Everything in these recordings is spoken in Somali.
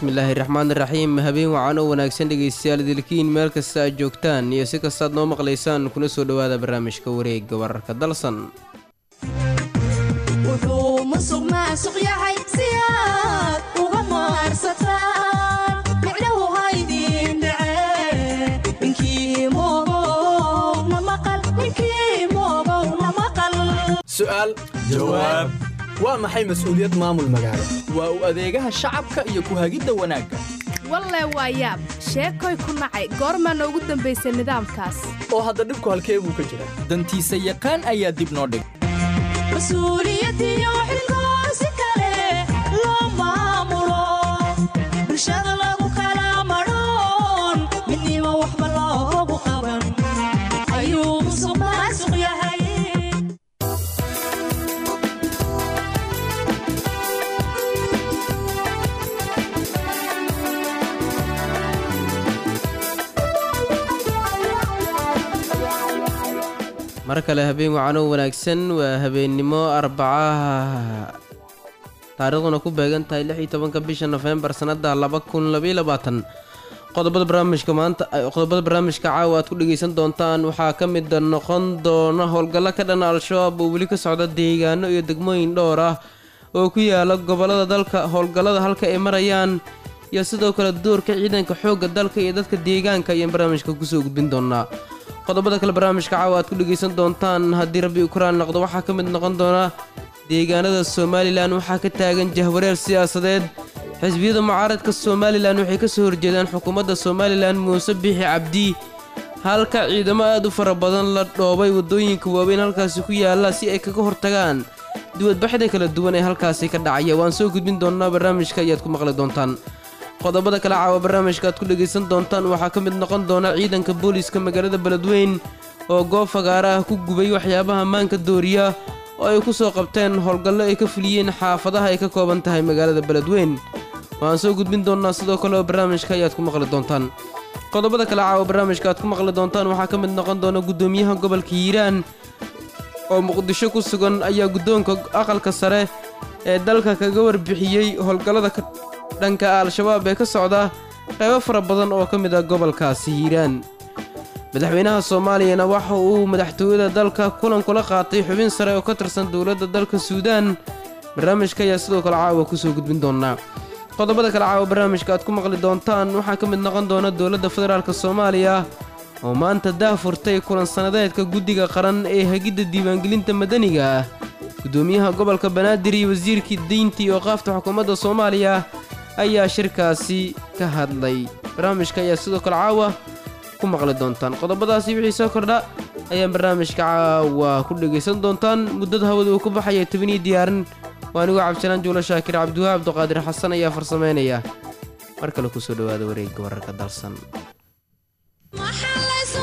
bismillaahi raxmaan raxiim habeen wacan oo wanaagsan dhegaystayaal idilkiin meel kasta aad joogtaan iyo si kastaad noo maqlaysaan kuna soo dhowaada barnaamijka wareegga wararka dalsan wuxuu musuq maasuq yahay si aad uga maarsataan micnahu haydin dhace ninkii moogow na maqal ninkii moogow na maqal su'aal jawaab waa maxay mas'uuliyad maamul magaalo waa u adeegaha shacabka iyo ku hagidda wanaagga walle waa yaab sheekoy ku nacay goormaana ugu dambaysay nidaamkaas oo hadda dhibku halkee buu ka jiraa dantiisa yaqaan ayaa dib noo dhig mas-uuliyadiyo xilkoo si kale loo maamulo bulshada lagu kala madhoon midnimo waxba loogu qaban ayuu musuq maasuq yahay mar kale habeen wacanoo wanaagsan waa habeennimo arbacaha taariikhduna ku beegan tahay lix iyo tobanka bisha nofembar sannada laba kun labaiyo labaatan qodobada barnaamijka maanta qodobada barnaamijka caawa aad ku dhegaysan doontaan waxaa ka mid noqon doona howlgallo ka dhan al-shabaab oo weli ka socda deegaano iyo degmooyin dhowr ah oo ku yaala gobolada dalka howlgallada halka ay marayaan iyo sidoo kale doorka ciidanka xoogga dalka iyo dadka deegaanka ayaan barnaamijka kusoo gudbin doonaa qodobada kale barnaamijka caawa aad ku dhegaysan doontaan haddii rabbi ukrain noqdo waxaa ka mid noqon doona deegaanada somalilan waxaa ka taagan jahwareer siyaasadeed xisbiyada mucaaradka somalilan waxay ka soo horjeedaan xukuumadda somalilan muuse biixi cabdi halka ciidamo aad u fara badan la dhoobay waddooyinka waaweyn halkaasi ku yaalla si ay kaga hortagaan duwadbaxda kala duwan ee halkaasi ka dhacaya waan soo gudbin doonnaa barnaamijka ayaad ku maqli doontaan qodobada kale caawa barnaamijka aad ku dhegaysan doontaan waxaa ka mid noqon doona ciidanka booliiska magaalada beledweyn oo goob fagaara ah ku gubay waxyaabaha maanka dooriya oo ay ku soo qabteen howlgallo ay ka fuliyeen xaafadaha ay ka kooban tahay magaalada beledweyn waxaan soo gudbin doonnaa sidoo kale oo barnaamijka ayaad ku maqli doontaan qodobada kale caawa barnaamijka aad ku maqli doontaan waxaa ka mid noqon doona guddoomiyaha gobolka hiiraan oo muqdisho ku sugan ayaa guddoonka aqalka sare ee dalka kaga warbixiyey howlgallada ka dhanka al-shabaab ee ka socda qaybo fara badan oo ka mid ah gobolkaasi hiiraan madaxweynaha soomaaliyana waxa uu madaxtooyada dalka kulan kula qaatay xubin sare oo ka tirsan dowladda dalka suudaan barnaamijka ayaa sidoo kale caawa kusoo gudbin doonaa qodobada kale caawa barnaamijka aad ku maqli doontaan waxaa ka mid noqon doona dowladda federaalk soomaaliya oo maanta daahfurtay kulan sannadeedka guddiga qaran ee hagidda diiwaangelinta madaniga ah guddoomiyaha gobolka banaadir iyo wasiirkii diynta iyo qaafta xukuumadda soomaaliya ayaa shirkaasi ka hadlay barnaamijka ayaa sidoo kale caawa ku maqli doontaan qodobadaasi wixii soo kordha ayaan barnaamijka caawa ku dhegaysan doontaan muddada hawada uu ku baxaya tobaniyo diyaarin waa anigoo cabdisalaan juulo shaakir cabdiwaha abduqaadir xasan ayaa farsameynaya mar kale kusoo dhowaada wareegga wararka dalsan maxaa laysu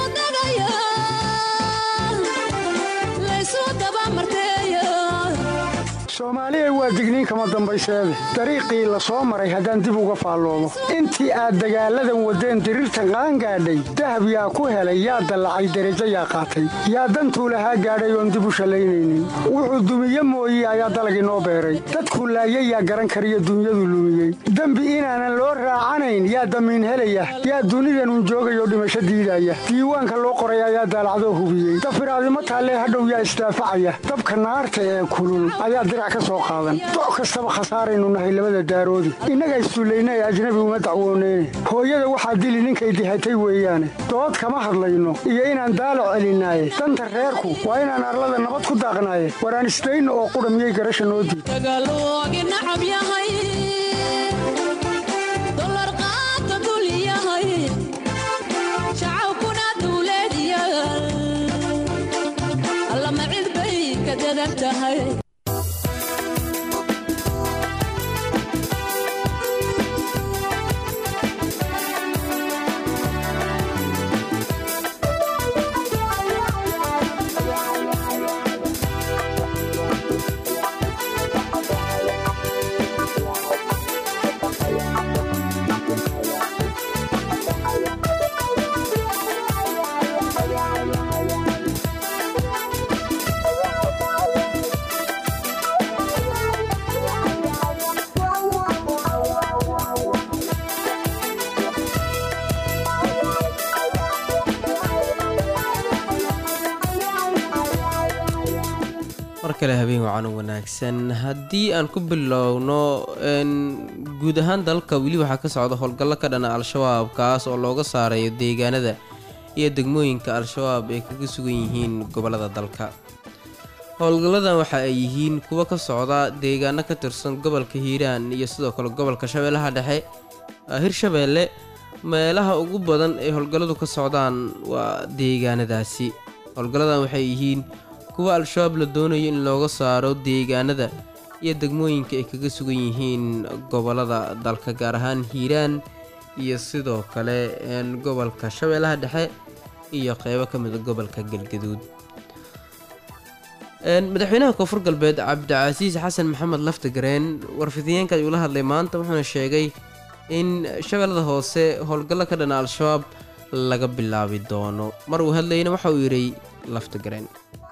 dagayaa laysu dabamarteeya soomaaliya waa digniin kama dambayseede dariiqii la soo maray haddaan dib uga faalloomo intii aad dagaalladan waddeen diriirtan qaangaadhay dahab yaa ku helay yaa dallacay derajo yaa qaatay yaa dantuu lahaa gaadhay oon dib u shallaynaynin wuxuu dumiye mooye ayaa dalag inoo beeray dadkuu laayay yaa garan kariyo dunyadu lumiyey dembi inaanan loo raacanayn yaa damiin helaya yaa dunidanun joogayoo dhimasho diidaya diiwaanka loo qoray ayaa daalacdoo hubiyey dafiraadimo taallee hadhow yaa isdaafacaya dabka naarta ee kulul ayaa dirac ka soo qaadan doc kastaba khasaaraynu nahay labada daaroodi innaga issullayna ee ajnabi uma dacwooneyne hooyada waxaa dili ninkay dihatay weeyaane dood kama hadlayno iyo inaan daalo celinaaye danta reerku waa inaan arlada nabad ku daaqnaaye waraan isdayno oo qudha miyay garasha noo diid dagaaloogi nacab yahay dolar qaata dul yahay shacabkuna dawladyaal allama cid bay ka dadan tahay kale habeen wacan u wanaagsan haddii aan ku bilowno n guud ahaan dalka weli waxaa ka socda howlgallo ka dhana al-shabaab kaas oo looga saarayo deegaanada iyo degmooyinka al-shabaab ay kaga sugan yihiin gobollada dalka howlgalladan waxa ay yihiin kuwo ka socda deegaano ka tirsan gobolka hiiraan iyo sidoo kale gobolka shabeellaha dhexe hirshabeelle meelaha ugu badan ee howlgalladu ka socdaan waa deegaanadaasi howlgalladan waxay yihiin kuwa al-shabaab la doonayo in looga saaro deegaanada iyo degmooyinka ay kaga sugan yihiin gobollada dalka gaar ahaan hiiraan iyo sidoo kale gobolka shabeellaha dhexe iyo qeybo ka mida gobolka galgaduud madaxweynaha koonfur galbeed cabdicasiis xasan maxamed laftagareen warfidiyeenka ayuu la hadlay maanta wuxuuna sheegay in shabeellada hoose howlgallo ka dhana al-shabaab laga bilaabi doono mar uu hadlayna waxa uu yidhi laftagareen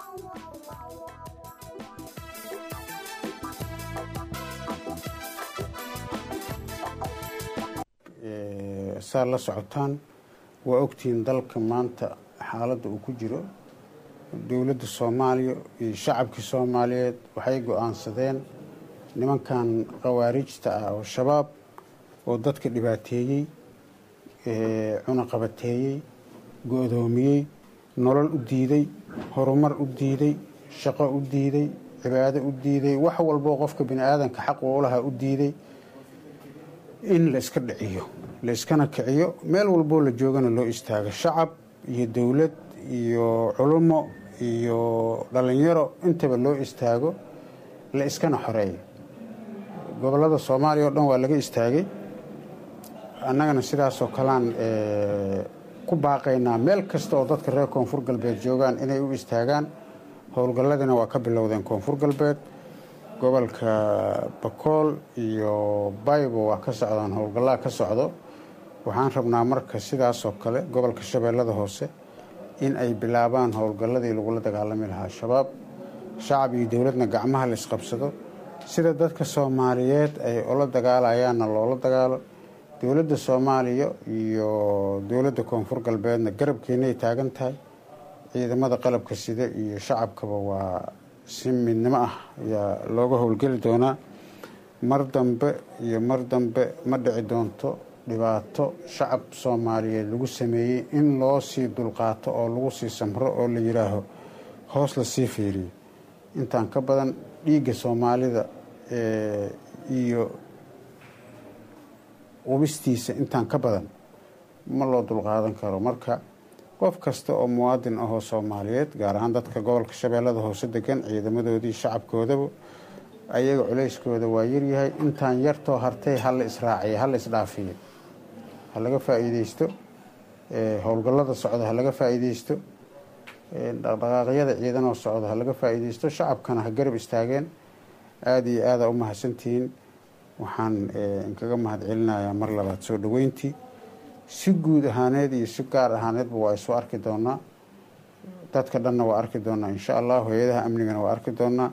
saa la socotaan waa ogtihiin dalka maanta xaaladda uu ku jiro dowladda soomaaliya iyo shacabkii soomaaliyeed waxay go-aansadeen nimankan khawaarijta ah oo shabaab oo dadka dhibaateeyey cunaqabateeyey go-doomiyey nolol u diiday horumar u diiday shaqo u diiday cibaado u diiday wax walboo qofka bini aadanka xaq uu lahaa u diiday in la iska dhiciyo la iskana kiciyo meel walboo la joogana loo istaago shacab iyo dowlad iyo culummo iyo dhallinyaro intaba loo istaago la iskana xoreeyo gobollada soomaaliya oo dhan waa laga istaagay annagana sidaasoo kalean ku baaqaynaa meel kasta oo dadka reer koonfur galbeed joogaan inay u istaagaan howlgalladina waa ka bilowdeen koonfur galbeed gobolka bakool iyo baybo waa ka socdaan howlgallaa ka socdo waxaan rabnaa marka sidaasoo kale gobolka shabeellada hoose in ay bilaabaan howlgalladii lagula dagaalami lahaa shabaab shacab iyo dowladna gacmaha la isqabsado sida dadka soomaaliyeed ay ula dagaalayaanna loola dagaalo dowladda soomaaliya iyo dowladda koonfur galbeedna garabkeenay taagan tahay ciidamada qalabka sida iyo shacabkaba waa si midnimo ah ayaa looga howlgeli doonaa mar dambe iyo mar dambe ma dhici doonto dhibaato shacab soomaaliyeed lagu sameeyey in loo sii dulqaato oo lagu sii samro oo la yidhaaho hoos lasii fiiriyo intaan ka badan dhiigga soomaalida iyo qubistiisa intaan ka badan ma loo dulqaadan karo marka qof kasta oo muwaadin ahoo soomaaliyeed gaar ahaan dadka gobolka shabeellada hoose degan ciidamadoodii shacabkoodaba ayaga culayskooda waa yaryahay intaan yartoo hartay hala israaciyo hala isdhaafiyo ha laga faa'iideysto howlgallada socda ha laga faa'iideysto dhaqdhaqaaqyada ciidanoo socda ha laga faa'iideysto shacabkana ha garab istaageen aada iyo aada u mahadsantihiin waxaan inkaga mahad celinayaa mar labaad soo dhoweyntii si guud ahaaneed iyo si gaar ahaaneedba waa isu arki doonaa dadka dhanna waa arki doonaa insha allah hay-adaha amnigana waa arki doonaa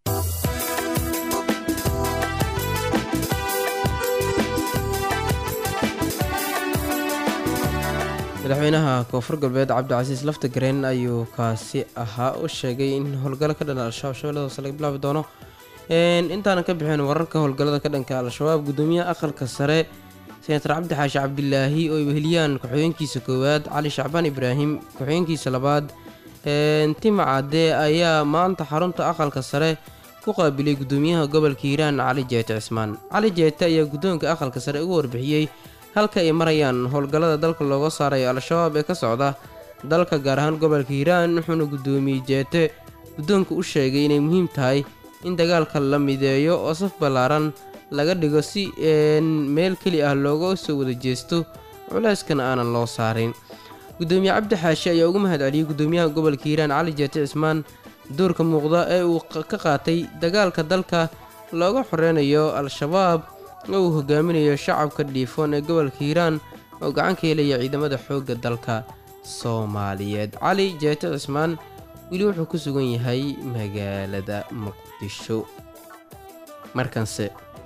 madaxweynaha koonfur galbeed cabdicasiis laftagareen ayuu kaasi ahaa u sheegay in howlgallo ka dhana al-shabaab shabeellada hoose laga bilaabi doono intaanan ka bixin wararka howlgallada ka dhanka al-shabaab gudoomiyaha aqalka sare senator cabdi xaashi cabdilaahi oo ay weheliyaan ku-xigeenkiisa koowaad cali shacbaan ibraahim ku-xigeenkiisa labaad tima cadde ayaa maanta xarunta aqalka sare ku qaabilay gudoomiyaha gobolka hiiraan cali jeete cismaan cali jeete ayaa guddoonka aqalka sare ugu warbixiyey halka ay marayaan howlgallada dalka looga saarayo al-shabaab ee ka socda dalka gaar ahaan gobolka hiiraan wuxuuna gudoomiyey jeete guddoonka u sheegay inay muhiim tahay in dagaalka la mideeyo oo saf ballaaran laga dhigo si meel keli ah looga soo wada jeesto culeyskana aanan loo saarin gudoomiye cabdi xaashi ayaa ugu mahad celiyey gudoomiyaha gobolka hiiraan cali jeete cismaan doorka muuqda ee uu ka qaatay dagaalka dalka looga xoreynayo al-shabaab oo uu hogaaminayo shacabka dhiifoon ee gobolka hiiraan oo gacan ka helaya ciidamada xoogga dalka soomaaliyeed cali jeete cismaan weli wuxuu ku sugan yahay magaalada muqdisho markanse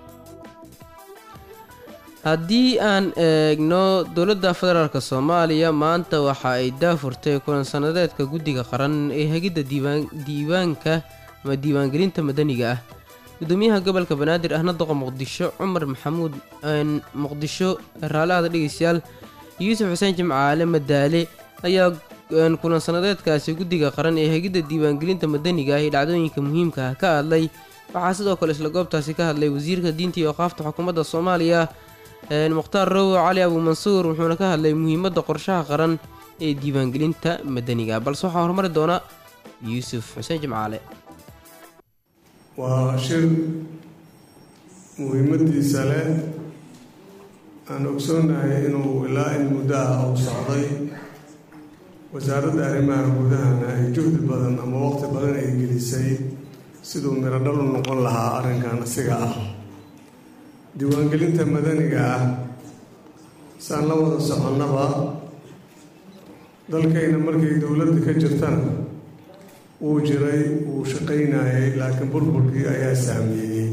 haddii aan eegno dowladda federaalk soomaaliya maanta waxa ay daafurtay kulan sanadeedka guddiga qaran ee hagidda diiwaanka ama diiwaangelinta madaniga ah gudoomiyaha gobolka banaadir ahna doqa muqdisho cumar maxamuud muqdisho raalaada dhegeystayaal yuusuf xuseen jimcaale madaale ayaa kulan sanadeedkaasi guddiga qaran ee hegidda diiwaangelinta madaniga ah ee dhacdooyinka muhiimka ah ka hadlay waxaa sidoo kale isla goobtaasi ka hadlay wasiirka diinta iyo oqaafta xukuumadda soomaaliya mukhtaar rowo cali abuumansuur wuxuuna ka hadlay muhiimadda qorshaha qaran ee diiwaangelinta madaniga balse waxaa horumari doona yuusuf xuseen jimcaale waa shir muhiimadiisa leh aan ogsoonahay inuu ilaa in muddo ah uu socday wasaaradda arrimaha gudahana ay juhdi badan ama waqti badan ay gelisay siduu mirodhal u noqon lahaa arrinkan asiga ah diiwaangelinta madaniga ah saan la wada soconnaba dalkayna markay dowladda ka jirtana wuu jiray wuu shaqaynayay laakiin burburkii ayaa saameeyey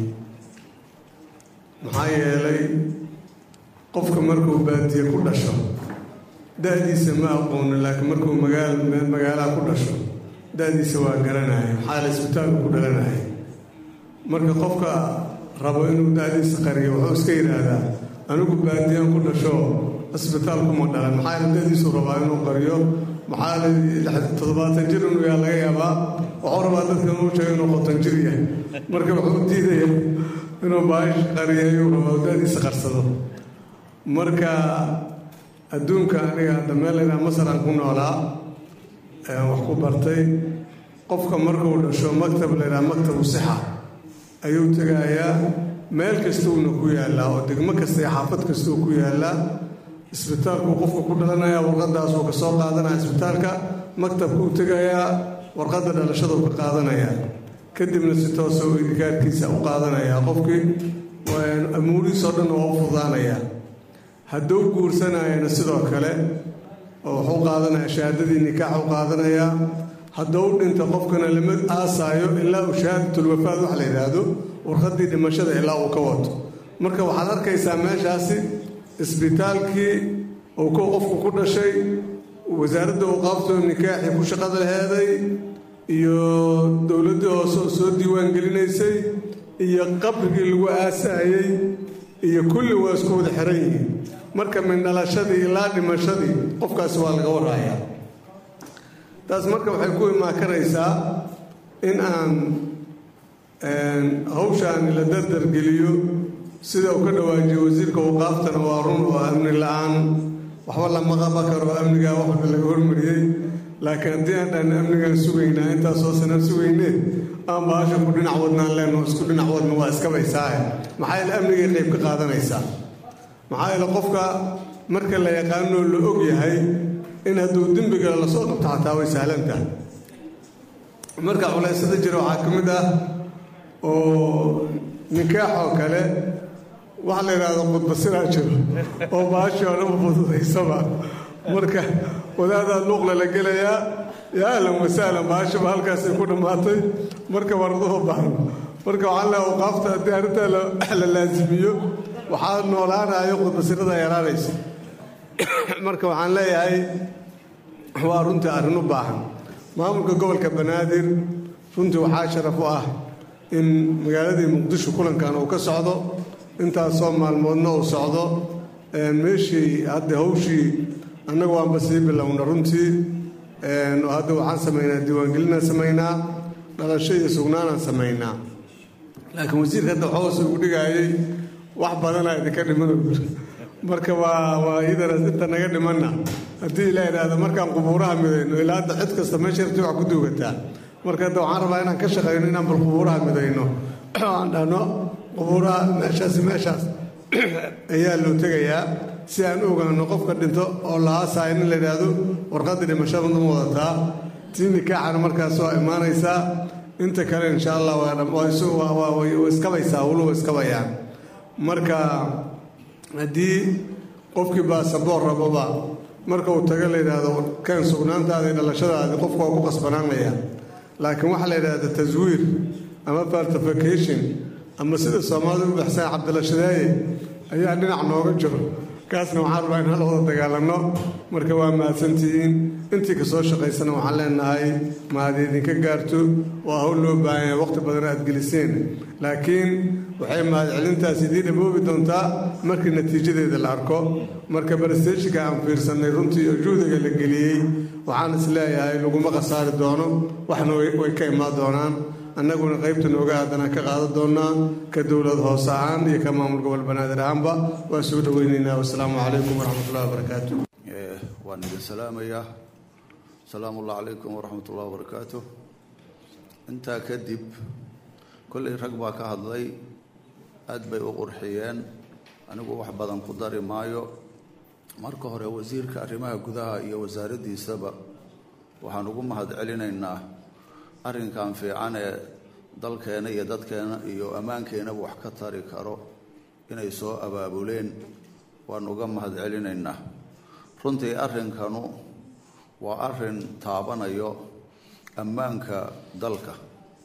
maxaa yeelay qofka markuu baadiye ku dhasho da-diisa ma aqoono laakiin markuu magaal meel magaalaha ku dhasho da-diisa waa garanaya maxaa la isbitaalku ku dhalanaya marka qofka rabo inuu da-diisa qariyo wuxuu iska yidhaahdaa anigu baadiyaan ku dhasho isbitaalkuma dhalan maxaa la da-diisu rabaa inuu qariyo maxaa la toddobaatan jir inuu yaa laga yaabaa wuxuu rabaa dadka inuu sheego inuu qoton jir yahay marka wuxuu diidaya inuu baash qariyayuu rabaa da-diisa qarsado marka adduunka aniga hadda meel laydhaha masar aan ku noolaa ayaan wax ku bartay qofka markuu dhasho maktab laydhaha maktabu sixa ayuu tegayaa meel kastuuna ku yaallaa oo degmo kasta iyo xaafad kastuu ku yaallaa isbitaalkuu qofka ku dhalanaya warqadaasuu ka soo qaadanaya isbitaalka maktabkuu tegayaa warqadda dhalashaduu ka qaadanayaa kadibna si toosa u idikaarkiisa u qaadanayaa qofkii amuurihiisoo dhan waa u fudaanayaa hadduu guursanayana sidoo kale oo wuxuu qaadanayaa shahaadadii nikaax u qaadanayaa hadduu dhinta qofkana lama aasaayo ilaa uu shahaadatul-wafaad wax la yidhaahdo warqaddii dhimashada ilaa uu ka wato marka waxaad arkaysaa meeshaasi isbitaalkii uu ku qofku ku dhashay wasaaradda uqaabtoo nikaaxii ku shaqada laheeday iyo dowladdii hoose oo soo diiwaan gelinaysay iyo qabrigii lagu aasaayey iyo kulli waa isku wada xiran yihiin marka min dhalashadii ilaa dhimashadii qofkaasi waa laga waraayaa taas marka waxay ku imaan karaysaa in aan hawshaan la dardargeliyo sida uu ka dhawaajiyo wasiirka waqaaftana waa run oo amni la-aan waxba lama qaba karo amnigaa waxba laga hormariyey laakiin haddii aan dhan amnigaan sugaynaa intaasoo sanaan sugaynee aan baasha ku dhinac wadnaan leenno isku dhinac wadna waa iskabaysaahe maxaa yeele amnigay qayb ka qaadanaysaa maxaa yeele qofka marka la yaqaanoo la og yahay in hadduu dembiga lasoo qabto xataa way sahlan tahay marka culaysada jira waxaa ka mid ah oo nikaaxoo kale waxa la yidhahdo qudbasiraa jiro oo baashii oo dhan fududaysaba marka wadaadaa luuqla la gelayaa yaa ahlan wasahlan baashaba halkaasay ku dhammaatay marka warduhu baahan marka waxaan leeha awqaafta haddii arrintaa la laasimiyo waxaa noolaanayo qudbasirada yaraanaysa marka waxaan leeyahay waa runtii arrin u baahan maamulka gobolka banaadir runtii waxaa sharaf u ah in magaaladii muqdisho kulankan uu ka socdo intaasoo maalmoodna uu socdo meeshii hadda hawshii annagu waanba sii bilowna runtii hadda waxaan samaynaa diiwaangelinaan samaynaa dhalasho iyo sugnaanaan samaynaa laakiin wasiirka hadda hoos ugu dhigaayay wax badanaa idinka dhiman marka waa waa idana inta naga dhimanna haddii ilaa idhaahdo markaan qubuuraha midayno ilaa hadda cid kasta meesha rabti wax ku duugataa marka hadda waxaan rabaa inaan ka shaqayno inaan bal qubuuraha midayno aan dhahno qubuuraha meeshaas meeshaas ayaa loo tegayaa si aan ogaano qofka dhinto oo la aasaayo in la yidhaahdo warqaddii dhimashada ma wadataa tii nikaaxana markaas waa imaanaysaa inta kale insha allah waa iskabaysaa wulu waa iskabayaan marka haddii qofkii baasaboor raboba marka uu tago la yidhaahdo kan sugnaantaada iyo dhalashadaadi qofku waa ku qasbanaanaya laakiin waxaa la yidhaahda taswiir ama faltification ama sida soomaalida u baxsan cabdilashadaaye ayaa dhinac nooga jiro kaasna waxaan rabaa inaan wada dagaalanno marka waa mahadsantihiin intii ka soo shaqaysana waxaan leenahay mahad idinka gaarto waa hawl loo baahan yahay waqti badan aad geliseen laakiin waxay mahadcelintaas idiin dhaboobi doontaa markii natiijadeeda la arko marka baresteejinka aan fiirsannay runtii oo juhdiga la geliyey waxaan is leeyahay laguma khasaari doono waxna way ka imaan doonaan annaguna qaybta nooga aadanaan ka qaadan doonaa ka dowlad hoose ahaan iyo ka maamul gobol banaadir ahaanba waa soo dhoweynaynaa wasalaamu calaykum waraxmatullahi wabarakaatu waan idin salaamayaa asalaamu allah calaykum waraxmat ullahi wabarakaatu intaa kadib kollay rag baa ka hadlay aad bay u qurxiyeen anigu wax badan ku dari maayo marka hore wasiirka arrimaha gudaha iyo wasaaraddiisaba waxaan ugu mahad celinaynaa arrinkan fiican ee dalkeena iyo dadkeena iyo ammaankeenaba wax ka tari karo inay soo abaabuleen waan uga mahad celinaynaa runtii arrinkanu waa arrin taabanayo ammaanka dalka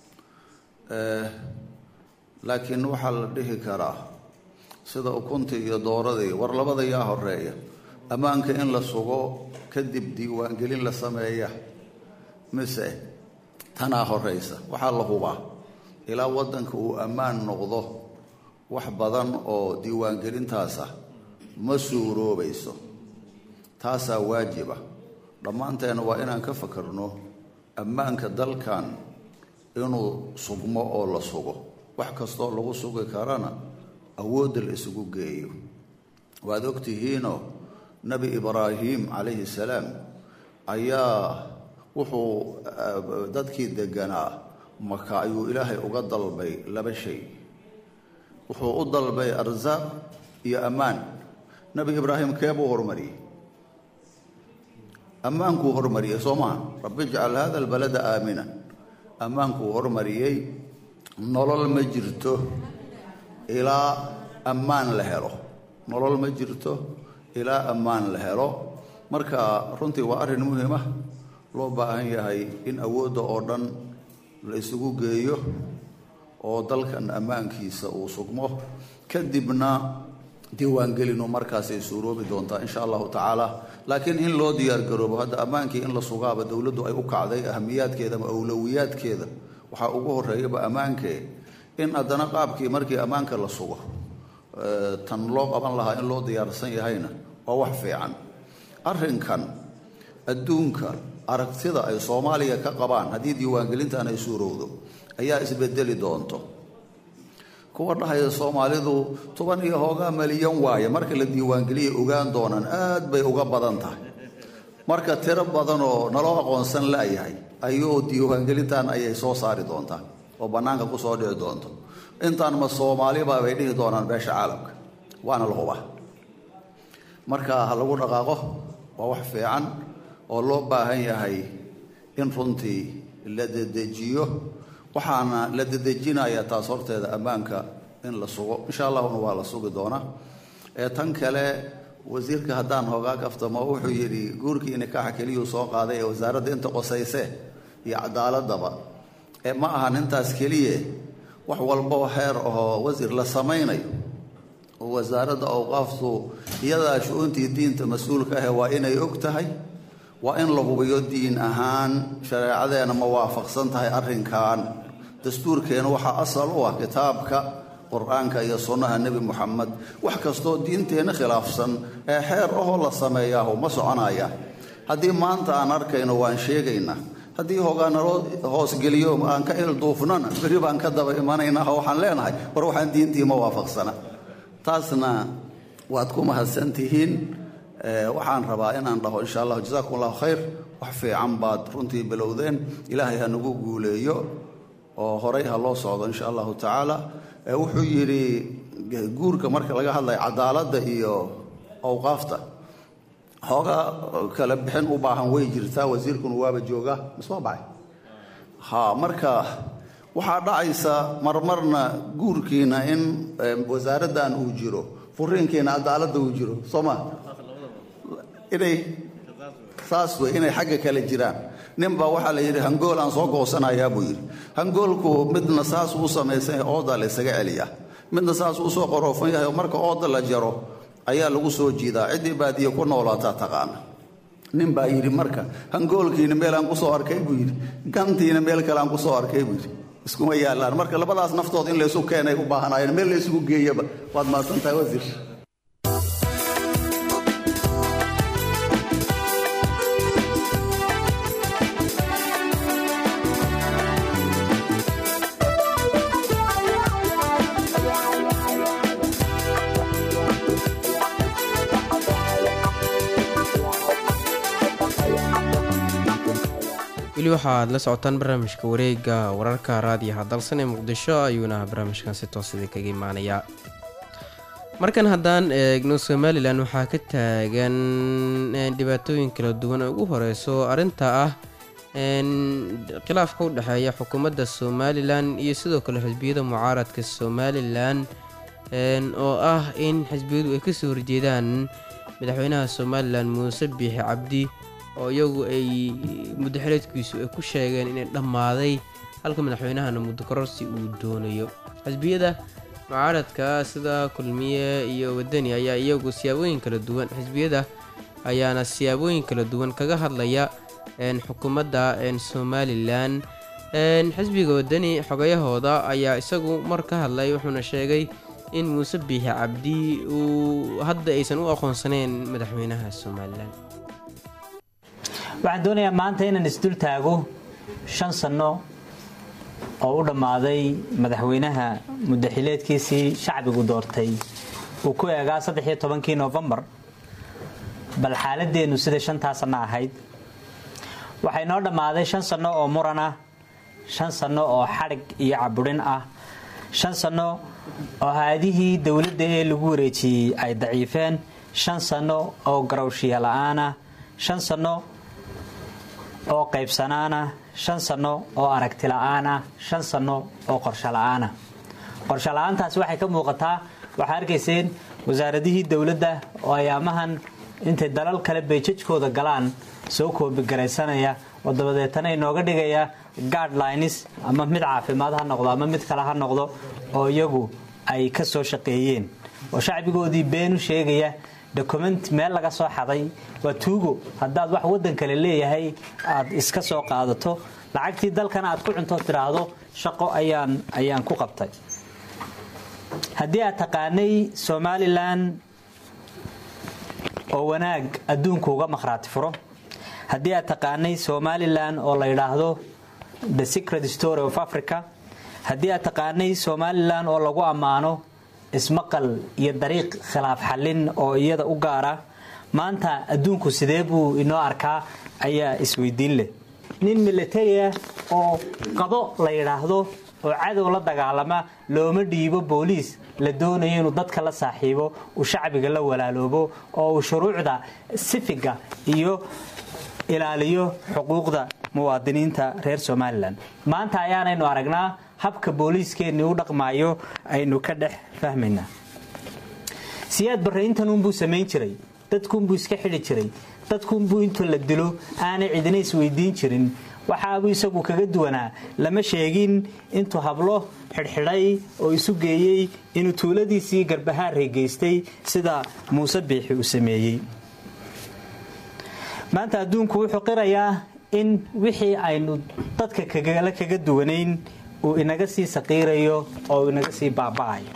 laakiin waxaa la dhihi karaa sida ukuntii iyo dooradii war labada yaa horeeya ammaanka in la sugo kadib diiwaangelin la sameeya mise tanaa horeysa waxaa la hubaa ilaa waddanka uu ammaan noqdo wax badan oo diiwaangelintaasa ma suuroobayso taasaa waajiba dhammaanteena waa inaan ka fakarno ammaanka dalkan inuu sugmo oo la sugo wax kastoo lagu sugi karana awoodda la isugu geeyo waad ogtihiinoo nebi ibraahim calayhi salaam ayaa wuxuu dadkii deganaa maka ayuu ilaahay uga dalbay laba shay wuxuu u dalbay arsaaq iyo ammaan nebi ibraahim keebuu hormariyey ammaankuu hormariyey soo maha rabbi ijcal hada albalada aamina ammaankuu hormariyey nolol ma jirto ilaa ammaan la helo nolol ma jirto ilaa ammaan la helo marka runtii waa arrin muhiima loo baahan yahay in awoodda oo dhan la isugu geeyo oo dalkan ammaankiisa uu sugmo kadibna diiwaangelinu markaasay suuroobi doontaa insha allahu tacaala laakiin in loo diyaargaroobo hadda ammaankii in la sugaaba dowladdu ay u kacday ahamiyaadkeeda ama awlowiyaadkeeda waxaa ugu horeeyaba ammaankee in haddana qaabkii markii ammaanka la sugo tan loo qaban lahaa in loo diyaarsan yahayna waa wax fiican arrinkan adduunka aragtida ay soomaaliya ka qabaan haddii diiwaangelintan ay suurowdo ayaa isbedeli doonto kuwa dhahaya soomaalidu toban iyo hoogaa malyan waaye marka la diiwaangeliyay ogaan doonaan aad bay uga badan tahay marka tiro badan oo naloo aqoonsan la'yahay ayuu diiwaangelintan ayay soo saari doontaa oo bannaanka ku soo dhici doonto intaan ma soomaaliba bay dhihi doonaan beesha caalamka waana la hubaa marka ha lagu dhaqaaqo waa wax fiican oo loo baahan yahay in runtii la dedejiyo waxaana la dedejinayaa taas horteeda ammaanka in la sugo insha allahuna waa la sugi doonaa ee tan kale wasiirka haddaan hoogaa kaftamo wuxuu yidhi guurkii nikaaxa keliyuu soo qaaday ee wasaaradda inta qosayse iyo cadaaladaba ee ma ahan intaas keliye wax walboo heer ahoo wasiir la samaynayo oo wasaaradda awqaaftu iyadaa shu-uuntii diinta mas-uulka ahe waa inay og tahay waa in la hubiyo diin ahaan shareecadeena ma waafaqsan tahay arrinkan dastuurkeena waxaa asal u ah kitaabka qur-aanka iyo sunnaha nebi muxamed wax kastoo diinteenna khilaafsan ee xeer ahoo la sameeyaahu ma soconaya haddii maanta aan arkayno waan sheegaynaa haddii hoogaa naloo hoosgeliyo aan ka ilduufnana berri baan ka daba imanaynaa oo waxaan leenahay war waxaan diintii ma waafaqsana taasna waad ku mahadsan tihiin waxaan rabaa inaan dhaho insha allah jasakum allahu khayr wax fiican baad runtii bilowdeen ilaahay ha nagu guuleeyo oo horay ha loo socdo insha allahu tacaala wuxuu yidhi guurka marka laga hadlayo cadaaladda iyo awqaafta hoogaa kala bixin u baahan way jirtaa wasiirkuna waaba joogaa misma bacay ha marka waxaa dhacaysa marmarna guurkiina in wasaaraddan uu jiro furiinkiina cadaaladda uu jiro soo ma inay saas wey inay xagga kale jiraan ninbaa waxaa la yidhi hangool aan soo goosanayaa buu yidhi hangoolku midna saasuu u samaysan yahay oodaa la ysaga celiyaa midna saasuu usoo qoroofan yahay oo marka ooda la jaro ayaa lagu soo jiidaa ciddii baadiye ku noolaataa taqaana nin baa yidhi marka hangoolkiina meel aan ku soo arkay buu yidhi gantiina meel kale aan ku soo arkay buu yidhi iskuma yaallaan marka labadaas naftood in laysu keenay u baahanaayeen meel laysugu geeyaba waad mahadsan tahay wasiir weli waxaad la socotaan barnaamijka wareega wararka raadiyaha dalsan ee muqdisho ayuuna barnaamijkan si toos idin kaga imaanayaa markan haddaan eegno somalilan waxaa ka taagan dhibaatooyin kala duwan oo ugu horeyso arrinta ah khilaafka u dhexeeya xukuumadda somalilan iyo sidoo kale xisbiyada mucaaradka somalilan oo ah in xisbiyadu ay kasoo horjeedaan madaxweynaha somalilan muuse biixi cabdi oo iyagu ay muddo xileedkiisu ay ku sheegeen inay dhammaaday halka madaxweynahana muddo kororsi uu doonayo xisbiyada mucaaradka sida kulmiye iyo wadani ayaa iyagu siyaabooyin kala duwan xisbiyada ayaana siyaabooyin kala duwan kaga hadlaya xukuumadda somalilan xisbiga wadani xogayahooda ayaa isagu mar ka hadlay wuxuuna sheegay in muuse biixi cabdi uu hadda aysan u aqoonsaneyn madaxweynaha somalilan waxaan doonayaa maanta inaan isdul taago shan sanno oo u dhammaaday madaxweynaha muddaxileedkiisii shacbigu doortay uu ku eegaa saddex iyo tobankii noofembar bal xaaladeennu sida shantaa sanno ahayd waxay noo dhammaaday shan sanno oo muran ah shan sanno oo xadhig iyo caburin ah shan sanno oo haadihii dowladda ee lagu wareejiyey ay daciifeen shan sanno oo garowshiya la-aan ah shan sanno oo qaybsanaana shan sanno oo aragti la-aanah shan sanno oo qorsho la-aanah qorsho la-aantaasi waxay ka muuqataa waxaa arkayseen wasaaradihii dowladda oo ayaamahan intay dalal kale beejajkooda galaan soo koobigaraysanaya oo dabadeetana inooga dhigaya guardlines ama mid caafimaad ha noqdo ama mid kale ha noqdo oo iyagu ay ka soo shaqeeyeen oo shacbigoodii beenu sheegaya document meel laga soo xaday waa tuugo haddaad wax waddan kale leeyahay aad iska soo qaadato lacagtii dalkana aad ku cunto tiraahdo shaqo ayaan ayaan ku qabtay haddii aad taqaanay somalilan oo wanaag adduunku uga makhraati furo haddii aad taqaanay somalilan oo la yidhaahdo the secret story of africa haddii aad taqaanay somalilan oo lagu ammaano ismaqal iyo dariiq khilaaf xallin oo iyada u gaara maanta adduunku sidee buu inoo arkaa ayaa isweydiin leh nin militariah oo qado la yidhaahdo oo cadow la dagaalama looma dhiibo booliis la doonayo inuu dadka la saaxiibo uu shacbiga la walaaloobo oo uu shuruucda sifiga iyo ilaaliyo xuquuqda muwaadiniinta reer somalilan maanta ayaanaynu aragnaa habka booliiskeenni u dhaqmaayo aynu ka dhex fahmaynaa siyaad barrayntanunbuu samayn jiray dadkuunbuu iska xidhi jiray dadkuunbuu intuu la dilo aanay cidina isweydiin jirin waxaabuu isagu kaga duwanaa lama sheegin intuu hablo xidhxidhay oo isu geeyey inuu tuuladiisii garbahaarey geystay sida muuse biixi uu sameeyey maanta adduunku wuxuu qirayaa in wixii aynu dadka kagala kaga duwanayn uu inaga sii saqiirayo oo uu inaga sii baaba'ayo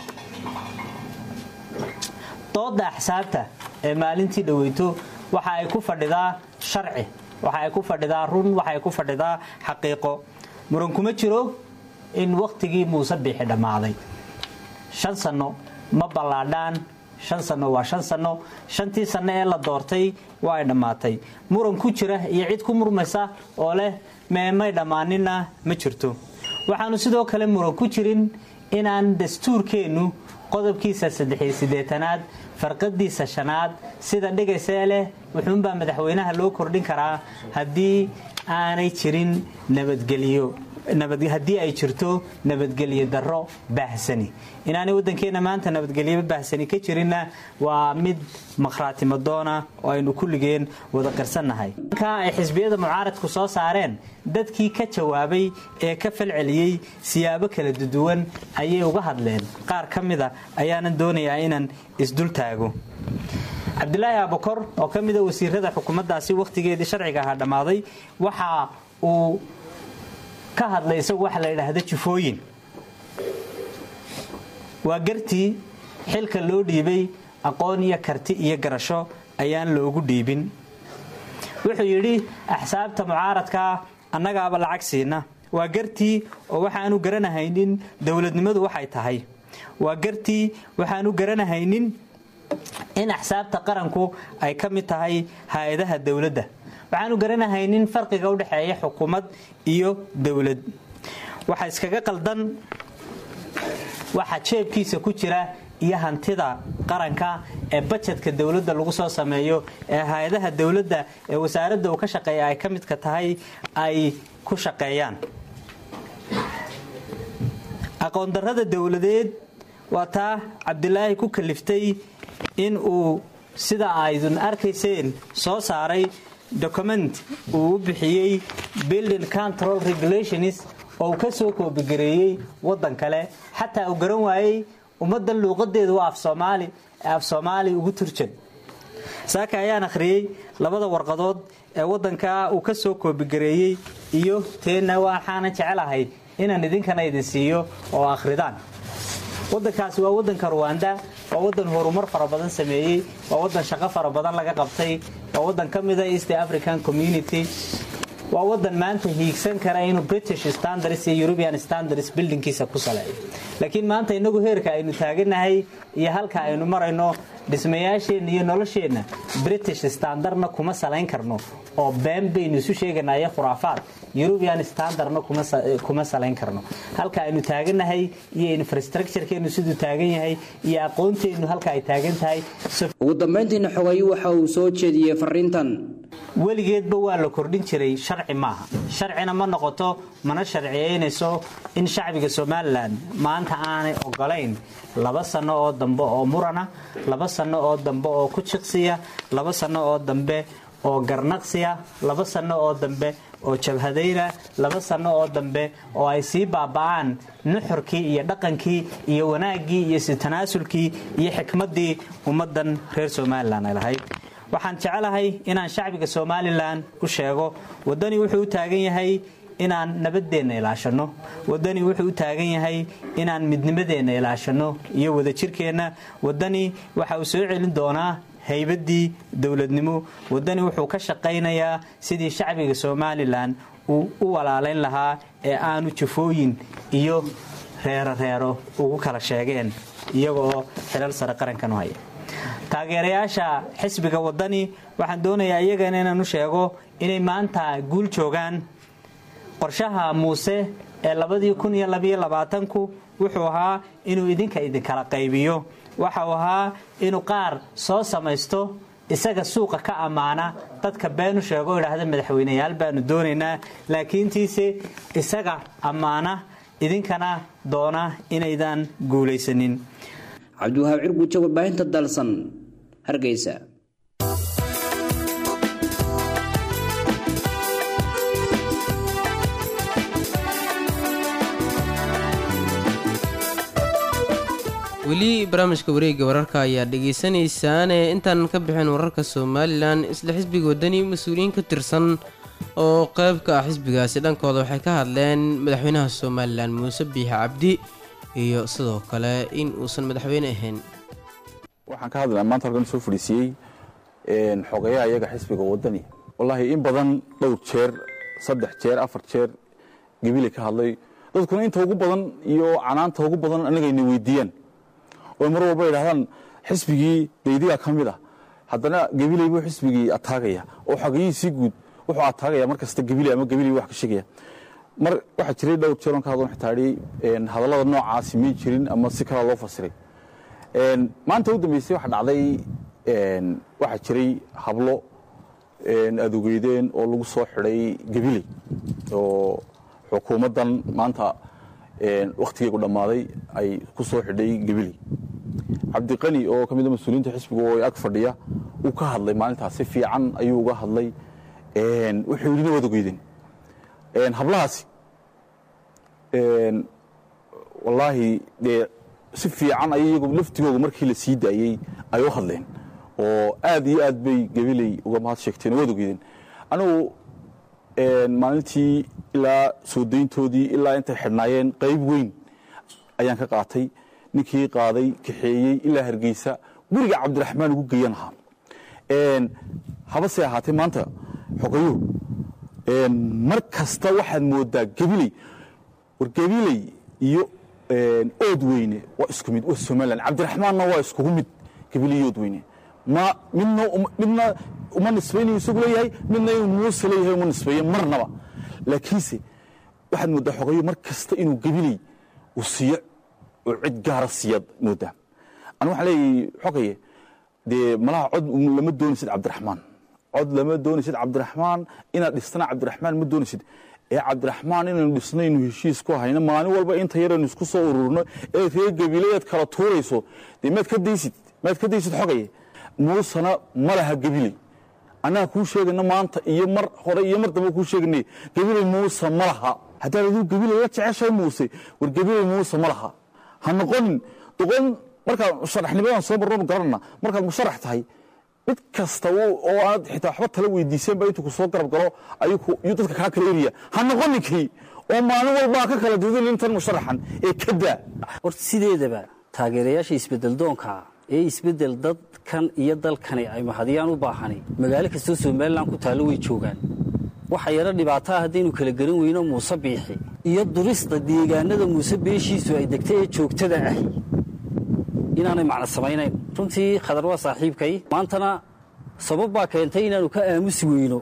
dooda axsaabta ee maalintii dhaweyto waxa ay ku fadhidaa sharci waxa ay ku fadhidaa run waxa ay ku fadhidaa xaqiiqo muran kuma jiro in wakhtigii muuse biixi dhammaaday shan sanno ma ballaadhaan shan sanno waa shan sanno shantii sanno ee la doortay waa ay dhammaatay muran ku jira iyo cid ku murmaysa oo leh meemay dhammaaninna ma jirto waxaanu sidoo kale muran ku jirin inaan dastuurkeennu qodobkiisa saddexiyo siddeetanaad farqadiisa shanaad sida dhigaysee leh wuxuunbaa madaxweynaha loo kordhin karaa haddii aanay jirin nabadgelyo haddii ay jirto nabadgelyo darro baahsani inaanay waddankeenna maanta nabadgelyo baahsani ka jirinna waa mid makhraatimo doona oo aynu kulligeen wada qirsannahay ka ay xisbiyada mucaaradku soo saareen dadkii ka jawaabay ee ka falceliyey siyaabo kala duwan ayay uga hadleen qaar ka mida ayaanan doonayaa inaan isdul taago cabdilaahi abukor oo ka mida wasiirada xukuumaddaasi wakhtigeedii sharciga ahaa dhammaaday waxa uu ka hadlay isagu waxa la yidhaahda jufooyin waa gartii xilka loo dhiibay aqoon iyo karti iyo garasho ayaan loogu dhiibin wuxuu yidhi axsaabta mucaaradkaa annagaaba lacag siina waa gartii oo waxaanu garanahaynin dowladnimadu waxay tahay waa gartii waxaanu garanahaynin in axsaabta qaranku ay ka mid tahay hay-adaha dowladda waxaanu garanahaynin farqiga u dhexeeya xukuumad iyo dowlad waxa iskaga qaldan waxa jeebkiisa ku jira iyo hantida qaranka ee bajetka dowladda lagu soo sameeyo ee hay-adaha dowladda ee wasaaradda uu ka shaqeeya ay ka midka tahay ay ku shaqeeyaan aqoondarrada dowladeed waa taa cabdilaahi ku kaliftay in uu sida aydun arkayseen soo saaray document uu u bixiyey building control regulations oo uu ka soo koobigareeyey waddan kale xataa uu garan waayey ummaddan luuqadeedu waa af soomaali ee af soomaali ugu turjan saaka ayaan akhriyey labada warqadood ee waddankaa uu ka soo koobigareeyey iyo teenna waxaanan jecelahay inaan idinkana idin siiyo oo akhridaan waddankaasi waa waddanka ruwanda waa waddan horumar fara badan sameeyey waa waddan shaqo fara badan laga qabtay waa waddan ka mida east african community waa waddan maanta hiigsan kara inuu british standards iyo european standards bildinkiisa ku saleeyo laakiin maanta inagu heerka aynu taaganahay iyo halka aynu marayno dhismayaasheenna iyo nolosheenna british standardna kuma salayn karno oo been baynu isu sheeganaa iyo khuraafaad european standardna kuma salayn karno halka aynu taaganahay iyo infrastructurekeenu siduu taagan yahay iyo aqoonteennu halka ay taagan tahay ugu dambayntiina xogayu waxa uu soo jeediyey fariintan weligeedba waa la kordhin jiray sharci maaha sharcina ma noqoto mana sharciyeynayso in shacbiga somalilan maanta aanay ogolayn laba sano oo dambe oo murana laba sano oo dambe oo ku jiqsiya laba sano oo dambe oo garnaqsiya laba sano oo dambe oo jabhadayna laba sano oo dambe oo ay sii baaba'aan nuxurkii iyo dhaqankii iyo wanaaggii iyo sitanaasulkii iyo xikmaddii ummaddan reer somalilan ay lahayd waxaan jecelahay inaan shacbiga somalilan u sheego waddani wuxuu u taagan yahay inaan nabadeenna ilaashanno waddani wuxuu u taagan yahay inaan midnimadeenna ilaashanno iyo wadajirkeenna waddani waxa uu soo celin doonaa haybaddii dowladnimo waddani wuxuu ka shaqaynayaa sidii shacbiga somalilan uu u walaalayn lahaa ee aanu jafooyin iyo reero reero ugu kala sheegeen iyagoo xilal sare qarankan u haya taageerayaasha xisbiga waddani waxaan doonayaa iyagana inaan u sheego inay maanta guul joogaan qorshaha muuse ee labadii kun iyo labayo labaatanku wuxuu ahaa inuu idinka idinkala qaybiyo waxau ahaa inuu qaar soo samaysto isaga suuqa ka ammaana dadka beenu sheego idhaahda madaxweyneyaal baanu doonaynaa laakiintiise isaga ammaana idinkana doona inaydan guulaysanin cabdiwahaab cirguuja warbaahinta dalsan hargeysa weli barnaamijka wareegga wararka ayaa dhegaysanaysaane intaan ka bixin wararka somalilan isla xisbiga waddani mas-uuliyiin ka tirsan oo qayb ka ah xisbigaasi dhankooda waxay ka hadleen madaxweynaha somalilan muuse biixi cabdi iyo sidoo kale in uusan madaxweyne ahayn waxaan ka hadlaa maanta halkan soo fadhiisiyey xogayaha iyaga xisbiga waddani wallaahi in badan dhowr jeer saddex jeer afar jeer gebile ka hadlay dadkuna inta ugu badan iyo canaanta ugu badan annagayna weydiiyaan oo mar walba yidhahdaan xisbigii daydigaa ka mid ah haddana gebiley buu xisbigii ataagaya oo xogayihiisii guud wuxuu ataagaya mar kasta gebiley ama gebiley wax ka sheegaya mar waxaa jiray dhowr jeer on ka hadlon xitaa idhi hadallada noocaasi may jirin ama si kalaa loo fasiray maanta u dambeysay waxa dhacday waxaa jiray hablo aad ogeydeen oo lagu soo xidhay gabiley oo xukuumaddan maanta wakhtigeegu dhammaaday ay ku soo xidhay gabiley cabdiqani oo ka mid a mas-uuliyiinta xisbiga oo ag fadhiya uu ka hadlay maalintaas si fiican ayuu uga hadlay wuxuu yidhina waad ogeydeen hablahaasi wallaahi dee si fiican ay iyagu laftigooga markii la sii daayey ay u hadleen oo aad iyo aad bay gabiley uga mahad sheegteen waad ogeydeen anigu maalintii ilaa soo dayntoodii ilaa intay xidhnaayeen qayb weyn ayaan ka qaatay ninkii qaaday kaxeeyey ilaa hargeysa guriga cabdiraxmaan ugu geyan ahaa habase ahaatee maanta xogayo mar kasta waxaad moodaa gabiley war gabiley iyo ood weyne waa isku mid waa somalilan cabdiraxmaanna waa iskugu mid gabiley iyo ood weyne ma midna midna uma nisbaynayo isagu leeyahay midna inuu muuse leeyahay uma nisbeeye marnaba laakiinse waxaad moodaa xogayo mar kasta inuu gabiley uu siiyo oo cid gaara siiyaad moodaa anu waxaan leeyahay xogaye dee malaha cod lama doonaysid cabdiraxmaan cod lama doonaysid cabdiraxmaan inaad dhistana cabdiraxmaan ma doonaysid ee cabdiraxmaan inaynu dhisnaynu heshiis ku hayno maalin walba inta yaraynu isku soo ururno ee reer gabileed kala tuurayso dee maad ka daysid maad ka daysid xogaye muusena ma laha gabiley annaga kuu sheegayna maanta iyo mar hore iyo mar dambe kuu sheeganay gabiley muuse ma laha haddaad aduu gabiley la jeceshahay muuse war gabiley muuse ma laha ha noqonin doqon markaad musharaxnimadan soo marno garanana markaad musharax tahay mid kasta oo aad xitaa waxba tala weydiiseenba intuu ku soo garab galo ayuu dadka kaa kala eriya ha noqoninkii oo maalin walbaa ka kala dudin intan musharaxan ee ka daa horta sideedaba taageerayaasha isbedeldoonka ee isbedel dadkan iyo dalkani ay mahadiyaan u baahani magaalo kastoo somalilan ku taallo way joogaan waxa yaro dhibaataa haddaynu kala garan weyno muuse biixi iyo durista deegaanada muuse beeshiisu ay degtay ee joogtada ahi inaanay macno samaynayn runtii khadar waa saaxiibkay maantana sabab baa keentay inaannu ka aamusi weyno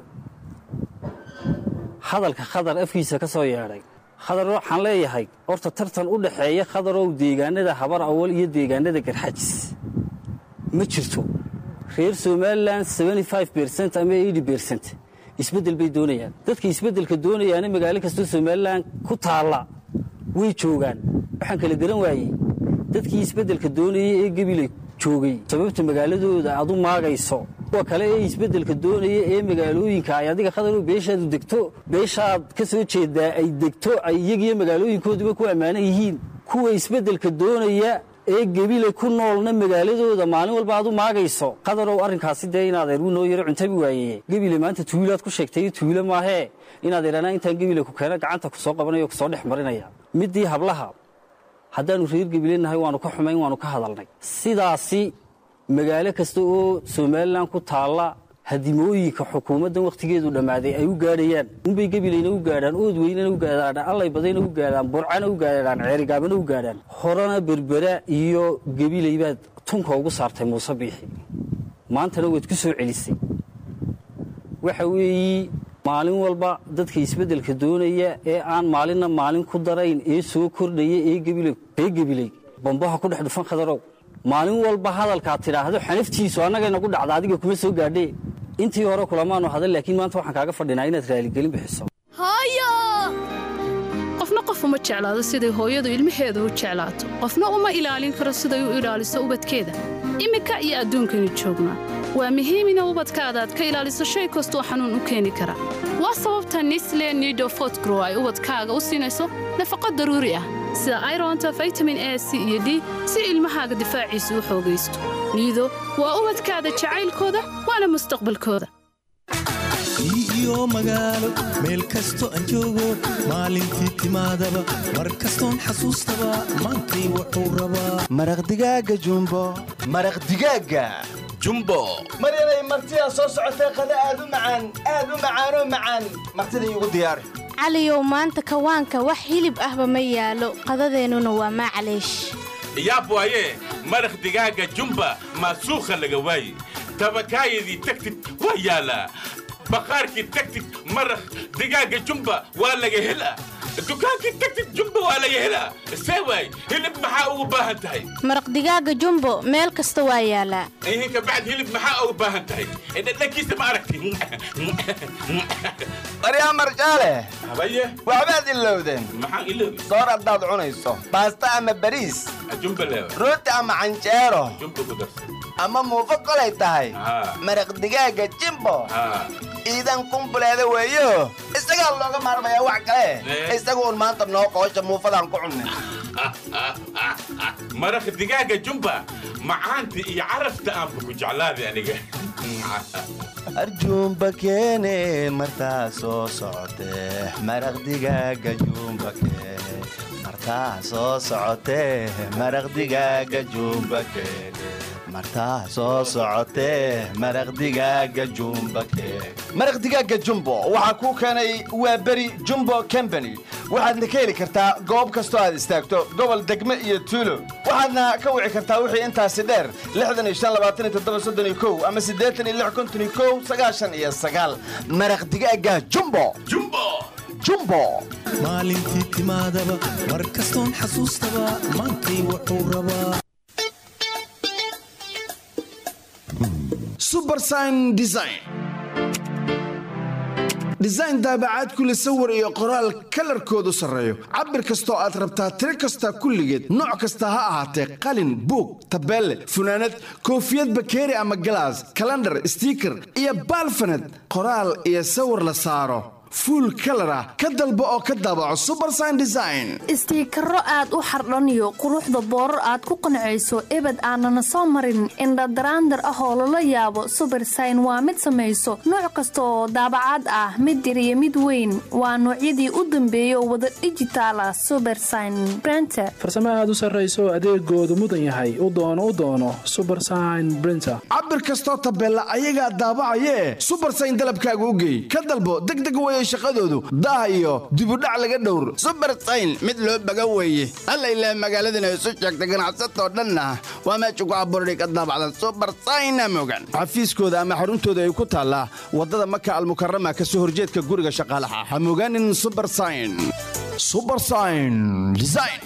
hadalka khadar afkiisa ka soo yeedhay khadar waxaan leeyahay horta tartan u dhaxeeya khadarow deegaanada habar awal iyo deegaanada garxajis ma jirto reer somalilan bercent ama bercent isbeddel bay doonayaan dadka isbeddelka doonayaana magaalo kastoo somalilan ku taalla way joogaan waxaan kala garan waayey dadkii isbeddelka doonayay ee gabiley joogay sababta magaaladooda aad u maagayso kuwa kale ee isbeddelka doonaya ee magaalooyinka ay adiga khadarow beeshaadu degto beeshaad ka soo jeedaa ay degto ay iyagiyo magaalooyinkooduba ku ammaanan yihiin kuwa isbeddelka doonaya ee gebile ku noolna magaaladooda maalin walba aad u maagayso khadarow arrinkaasi dee inaad eer noo yaro cuntabi waayeye gebile maanta tuwilaad ku sheegtay tuwilo maahee inaad idhanaa intaan gebile ku keena gacanta ku soo qabanaya o ku soo dhex marinaya middii hablaha haddaannu reer gebilenahay waannu ka xumayn waannu ka hadalnay sidaasi magaalo kasta oo somalilan ku taalla hadimooyinka xukuumaddan wakhtigeedu dhammaaday ay u gaadhayaan unbay gebilayna u gaadhaan ood weynana u gaadhaan allay badayna u gaadhaan burcana u gaadhaan ceerigaabana u gaadhaan horena berbera iyo gebilay baad tunka ugu saartay muuse biixi maantana waad ku soo celisay waxa weeyi maalin walba dadka isbeddelka doonaya ee aan maalinna maalin ku darayn ee soo kordhaya ee ree gebiley bambaha ku dhex dhufan khadarow maalin walba hadalkaad tidhaahdo xanaftiisu annagayna ku dhacda adiga kuma soo gaadhee intii hore kulamaanu hadan laakiin maanta waxaan kaaga fadhinaa inaad raaligelin bixiso hooyo qofna qof uma jeclaado siday hooyadu ilmaheeda u jeclaato qofna uma ilaalin karo siday u ilaaliso ubadkeeda iminka iyo adduunkaynu joognaa waa muhiim ina ubadkaada aad ka ilaaliso shay kastoo xanuun u keeni kara waa sababta nisle nido fotgrow ay ubadkaaga u siinayso nafaqo daruuri ah sida ironta vitamin a c iyo d si ilmahaaga difaaciisa u xoogaysto niido waa ubadkaada jacaylkooda waana mustaqbalkooda iyo magaalo meel kasto aan joogo maalintii timaadaba mar kastoon xasuustaba maantay wuxuu rabaa maraq digaaga jumbo maraq digaaga jumbo maryanay martidaa soo socotee qada aad u macaan aad u macaanoo macaan martida iigu diyaari caliyow maanta kawaanka wax hilib ahba ma yaalo qadadeennuna waa maclaysh yaab waaye maraq digaaga jumba maasuukha laga waaye tabakaayadii tagtid waa yaalaa baqaarkii tagtid maraq digaaga jumba waa laga helaa dukaankii tagtid jumba waa laga helaa see waay hilib maxaa ugu baahan tahay maraq digaaga jumbo meel kasta waa yaalaa ihinka bacd hilib maxaa ugu baahan tahay dhadhankiisa ma aragti maryaa marjaale habaye waxbaad ilowdeen maxaan ilowday soor haddaad cunayso baasta ama bariis jumba leewa rooti ama canjeero jumba ku darsa ama muufo kolay tahay maraq digaaga jimbo iidan kumbuleeda weeyo isagaa looga maarmayaa wax kale isaga uun maanta noo qoosha muufadaan ku cunnin maraq digaaga jumba macaanta iyo carafta aanba ku jeclaaday aniga arjuumba keene martaa soo socotee maraq digaaga juumba keene martaa soo socotee maraq digaaga juumba keene martaa soo socotee maraq digaaga jumba keene maraq digaaga jumbo waxaa kuu keenay waa beri jumbo company waxaadna ka heli kartaa goob kastoo aad istaagto gobol degme iyo tuulo waxaadna ka wici kartaa wixii intaasi dheer ama maraq digaaga jumbo jumbo maalintii timaadaba mar kastoon xasuustaba maantay wuxuu rabaa subersign design design daabacaad kule sawir iyo qoraal kalarkoodu sarreeyo cabir kastoo aad rabtaa tiro kasta kulligeed nooc kasta ha ahaatee qalin buug tabeelle funaanad koofiyad bakeeri ama galaas kalandhar stiiker iyo baalfanad qoraal iyo sawir la saaro fuul kalar ah ka dalbo oo ka daabaco subersign design istiikaro aad u xardhaniyo quruxda boorar aad ku qancayso ebed aanana soo marin indhadaraandar ah oo lala yaabo subersign waa mid samayso nooc kasta oo daabacaad ah mid yar iyo mid weyn waa noocyadii u dambeeya oo wada dhijitaal ah subersign brenter farsamo aad u sarrayso adeegoodu mudan yahay u doono u doono subersign brinter cabir kastoo tabeella ayagaa daabacayee subersign dalabkaaga u geey ka dalbo degdeg weye shaqadoodu daah iyo dibudhac laga dhowr subersayn mid loo baga weeye alla ilaah magaaladana isu sheegta ganacsatoo dhanna waa meesha ku abuurani ka daabacda subersayna mogan xafiiskooda ama xaruntooda ay ku taallaa waddada maka almukarama ka soo horjeedka guriga shaqaalaha ha mogaanin subersayn subersayn design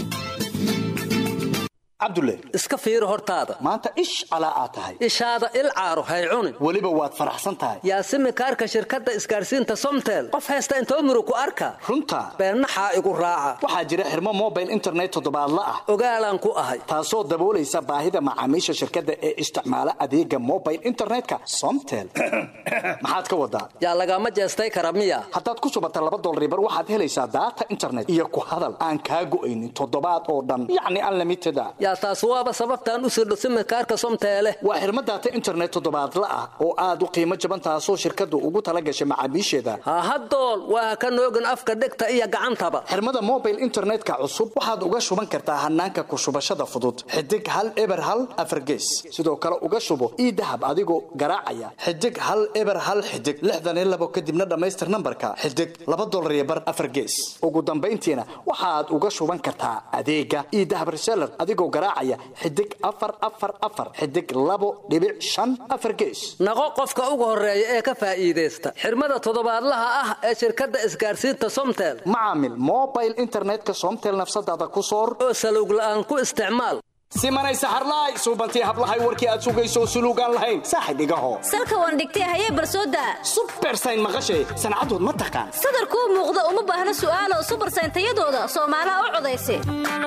cabdulle iska fiiri hortaada maanta ish calaa aad tahay ishaada il caaro hay cunin weliba waad faraxsan tahay yaasimi kaarka shirkadda isgaadhsiinta somtel qof haysta intoo muru ku arka runta beennaxaa igu raaca waxaa jira xirmo mobile internet toddobaadla ah ogaalaan ku ahay taasoo daboolaysa baahida macaamiisha shirkadda ee isticmaala adeega mobile internetka somtel maxaad ka wadaa yaa lagama jeestay kara miya haddaad ku subata laba dolribar waxaad helaysaa daata internet iyo ku hadal aan kaa go'aynin toddobaad oo dhan yacni unlimited a yaa taas waaba sababtaan u sirdho simikaarka somteele waa xirmo daata internet toddobaadla ah oo aad u qiimo jaban taasoo shirkaddu ugu tala gashay macaamiisheeda hahadool waa ka noogin afka dhegta iyo gacantaba xirmada mobile internetka cusub waxaad uga shuban kartaa hanaanka ku shubashada fudud xidig hal eber hal afargees sidoo kale uga shubo ii dahab adigoo garaacaya xidig hal eber hal xidig lixdan iyo labo kadibna dhammaystir nambarka xidig laba dolar iyo bar afargees ugu dambayntiina waxaad uga shuban kartaa adeega ii dahab reseller adigoo garaacaya xidig afar afar afar xidig labo dhibic shan afar gees naqo qofka ugu horeeya ee ka faa'iidaysta xirmada toddobaadlaha ah ee shirkadda isgaadhsiinta somtel macaamil mobile internetka somtel nafsadaada ku soor oo salowg la'aan ku isticmaal simanay saxarlaay suubantii hablahay warkii aad sugayso suluugaan lahayn saaxib igaho salka waan dhigtay hayee barsooda subersayn maqashay sancadood ma taqaan sadarkuu muuqda uma baahna su'aalo subersayn tayadooda soomaalaha u codaysa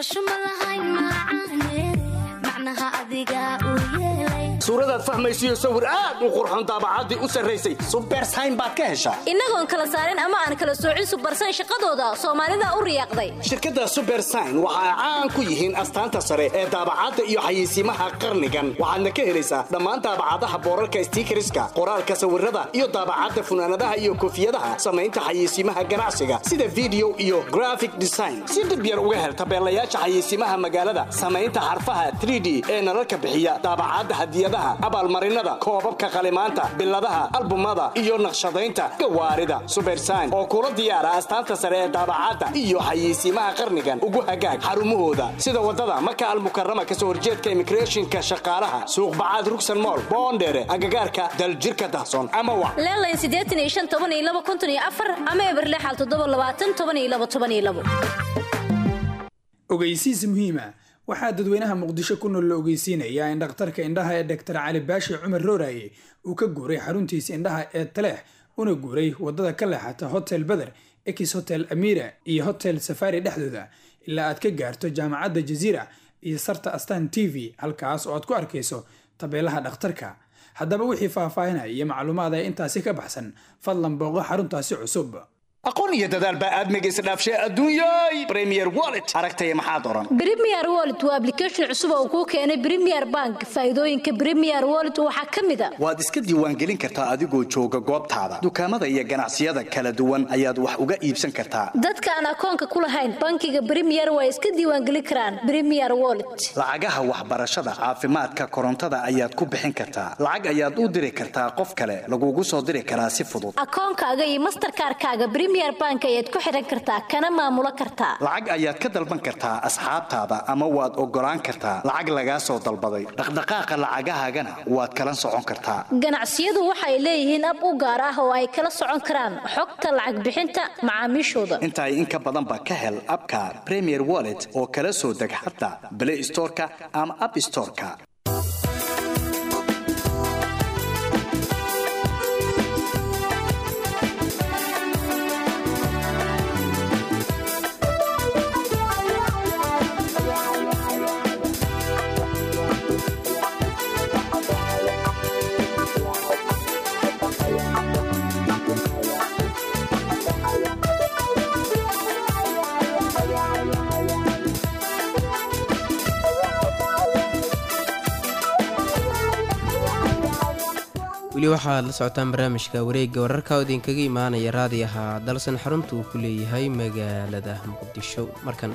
suuradaad fahmaysiyo sawir aad u qurxon daabacaddii u sarraysay subersayn baad ka heshaa innagoon kala saarin ama aan kala soocin subersayn shaqadooda soomaalida u riyaaqday shirkadda subersayn waxa ay caan ku yihiin astaanta sare ee daabacadda iyo xayeysiimaha qarnigan waxaadna ka helaysaa dhammaan daabacadaha boorarka stiikariska qoraalka sawirada iyo daabacadda funaanadaha iyo koofiyadaha samaynta xayeysiimaha ganacsiga sida video iyo graphic design si dhib yar uga hel tabeelayaasha xayeysiimaha magaalada samaynta xarfaha 3d ee nalalka bixiya daabacadda hadiyadaha abaalmarinada koobabka qalimaanta biladaha albumada iyo naqshadaynta gawaarida subersayn oo kula diyaara astaanta sare ee daabacadda iyo xayeysiimaha qarnigan ugu hagaag xarumahooda sida wadada maka almukarama kasoo horjeedka immigrationka shaqaalaha suuqbacaad rugsan mool boondheere agagaarka daljirka dahsoon ama wa leelayn siddeetan iyo shan toban iyo laba konton iyo afar ama eberlexal toddoba labaatan toban iyo laba toban iyo labo ogeysiis muhiima waxaa dadweynaha muqdisho ku nool la ogeysiinayaa in dhakhtarka indhaha ee doktor cali baashi cumar rooraye uu ka guuray xaruntiisa indhaha ee taleex una guuray wadada ka leexata hotel beder ex hotel amira iyo hotel safari dhexdooda ilaa aad ka gaarto jaamacadda jaziira iyo sarta astan t v halkaas oo aad ku arkayso tabeelaha dhakhtarka haddaba wixii faahfaahinaya iyo macluumaad ee intaasi ka baxsan fadlan booqo xaruntaasi cusub aqoon iyo dadaal baa aadmiga isdhaafshay adduunyay premier wallet aragtaya maxaad oran Premier Wallet waa application cusub oo kuu keenay Premier Bank. Faa'iidooyinka Premier Wallet waxaa ka mid ah waad iska diiwaangelin kartaa adigoo jooga goobtaada dukaamada iyo ganacsiyada kala duwan ayaad wax uga iibsan kartaa dadka aan akoonka ku lahayn bankiga Premier way iska diiwaangelin karaan Premier Wallet. lacagaha waxbarashada caafimaadka korontada ayaad ku bixin kartaa lacag ayaad u diri kartaa qof kale lagugu soo diri karaa si fudud Akoonkaaga iyo Mastercard-kaaga Premier Bank ayaad ku xiran kartaa kana maamulo kartaa. lacag ayaad ka dalban kartaa asxaabtaada ama waad ogolaan kartaa lacag lagaa soo dalbaday dhaqdhaqaaqa lacagahaagana waad kala socon kartaa Ganacsiyadu waxay leeyihiin ab u gaar ah oo ay kala socon karaan xogta lacag bixinta macaamiishooda. intaay in ka badan ba ka hel abka premier wallet oo kala soo deg xataa play storeka ama app storeka weli waxaad la socotaan barnaamijka wareegga wararka oo idinkaga imaanaya raadiyaha dalsan xarunta uu ku leeyahay magaalada muqdisho markan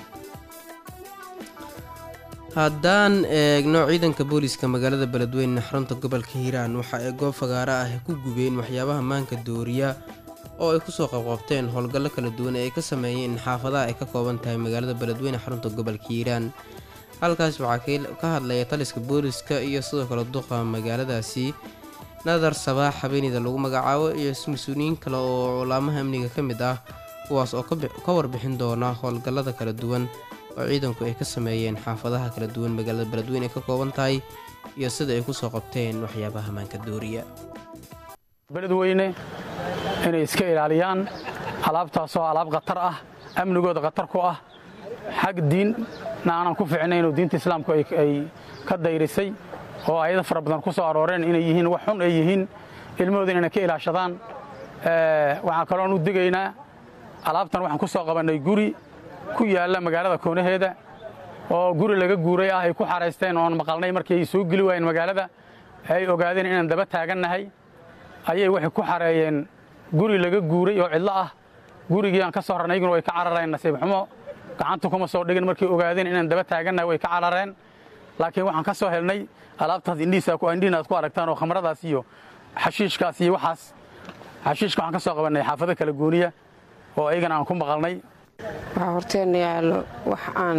haddaan eegno ciidanka booliska magaalada beledweyne xarunta gobolka hiiraan waxa ay goob fagaaro ah ku gubeen waxyaabaha maanka dooriya oo ay kusoo qabqabteen howlgallo kala duwan ee ay ka sameeyeen xaafadaha ay ka kooban tahay magaalada beledweyne xarunta gobolka hiiraan halkaas waxaa ka hadlaya taliska booliska iyo sidoo kale duqa magaaladaasi nadar sabaax habeenida lagu magacaabo iyo mas-uuliyiin kale oo culaamaha amniga ka mid ah kuwaas oo ka warbixin doona howlgallada kala duwan oo ciidanku ay ka sameeyeen xaafadaha kala duwan magaalada beledweyne ay ka kooban tahay iyo sida ay kusoo qabteen waxyaabaha maanka dooriya beledweyne inay iska ilaaliyaan alaabtaasoo alaab khatar ah amnigooda khatar ku ah xag diinna aanan ku ficnayn oo diinta islaamku ay ka dayrisay oo ayada fara badan ku soo arooreen inay yihiin wax xun ay yihiin ilmahooda inay ka ilaashadaan waxaan kaloon u digaynaa alaabtan waxaan ku soo qabannay guri ku yaalla magaalada koonaheeda oo guri laga guuray ah ay ku xaraysteen oon maqalnay markii ay soo geli waayeen magaalada ay ogaadeen inaan daba taagannahay ayay waxay ku xareeyeen guri laga guuray oo cidlo ah gurigii aan ka soo rarnay iyaguna way ka carareen nasiib xumo gacanta kuma soo dhigin markay ogaadeen inaan daba taagannahay way ka carareen laakiin waxaan ka soo helnay alaabtaas indhihiina aad ku aragtaan oo khamradaas iyo xashiishkaas iyo waxaas xashiishka waxaan ka soo qabannay xaafado kala gooniya oo ayagana aan ku maqalnay waxaa horteenna yaallo wax aan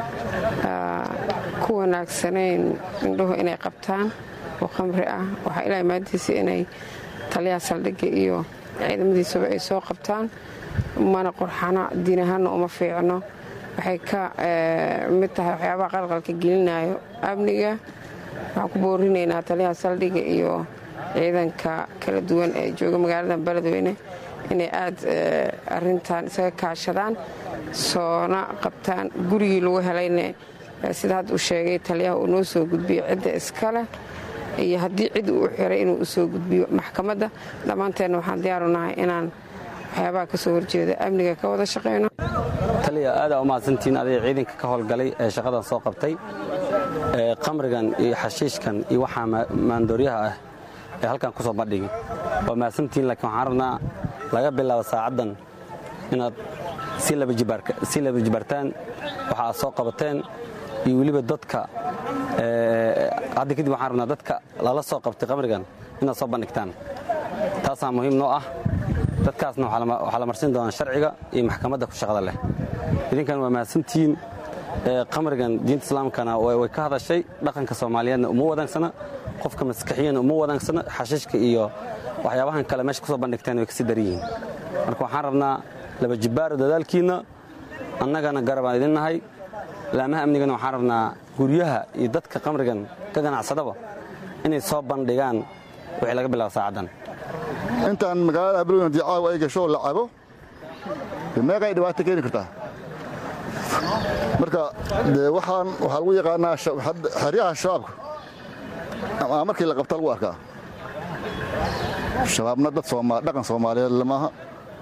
ku wanaagsanayn indhuhu inay qabtaan oo khamri ah waxaa ilaa maadiisa inay taliyaha saldhigga iyo ciidamadiisuba ay soo qabtaan mana qorxana diin ahaanna uma fiicno waxay ka mid tahay waxyaabaha qalqalka gelinayo amniga waxaan ku boorinaynaa taliyaha saldhigga iyo ciidanka kala duwan ee jooga magaalada beledweyne inay aad arintan isaga kaashadaan soona qabtaan gurigii lagu helayne sida hadda uu sheegay taliyaha uu noo soo gudbiyo cidda iskaleh iyo haddii cid uu xiray inuu u soo gudbiyo maxkamadda dhammaanteenna waxaan diyaaru nahay inaan waxyaabaha ka soo horjeeda amniga ka wada shaqayno taliya aadaa u mahadsantihiin aday ciidanka ka howlgalay ee shaqadan soo qabtay qamrigan iyo xashiishkan iyo waxaa maandooryaha ah ee halkan ku soo bandhigi waa mahadsantihiin laakiin waxaan rabnaa laga bilaabo saacaddan inaad si laba jibaartaan waxa aad soo qabateen iyo weliba dadka hadda kadib waxaan rabnaa dadka lala soo qabtay qamrigan inaad soo bandhigtaan taasaa muhiim noo ah dadkaasna waxaa la marsin doonaa sharciga iyo maxkamadda ku shaqada leh idinkan waa mahadsantihiin qamrigan diinta islaamkana way ka hadashay dhaqanka soomaaliyeedna uma wadaagsana qofka maskaxiyana uma wadaagsana xashiishka iyo waxyaabahan kale meesha kusoo bandhigteen way kasii daran yihiin marka waxaan rabnaa laba jibbaaro dadaalkiinna annagana garabaan idin nahay laamaha amnigana waxaan rabnaa guryaha iyo dadka qamrigan ka ganacsadaba inay soo bandhigaan wixii laga bilaabo saacaddan intaan magaalada ablowna haddii caawa ay gasho oo la cabo meeqay dhibaato keeni kartaa marka dee waxaan waxaa lagu yaqaanaa xeryaha shabaabka ama markii la qabta lagu arkaa shabaabna dad dhaqan soomaaliyeed lamaaha